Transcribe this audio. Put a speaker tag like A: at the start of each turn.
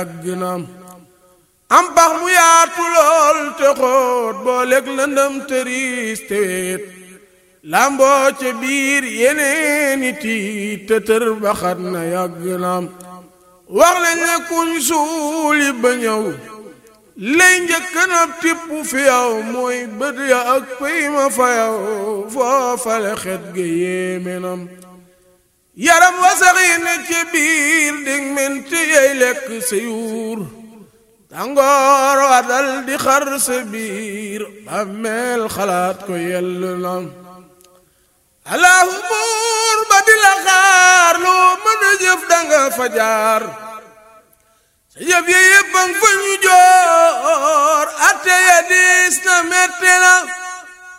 A: yàgg na am pax mu yaatu lool te xóot boo lekk lëndëm tëriis te weet lamboo ca biir yeneeni tiit te tër baxat na yàgg na wax lañ ne kuñ suuli ba ñëw lay njëkk na tipp fi yow mooy bët ya ak pëy ma fa yow foofale xet ga yéeme nam yaram wasax yi ne ci biir dig mente yey lekk sa yuur tàngoor wa dal di xar sa biir bàmmeel xalaat ko yell nam allahu buur ba di la xaar loo mën a jëf danga fa jaar sa jëf ya yépp a fa ñu joor atte ya diis na metti na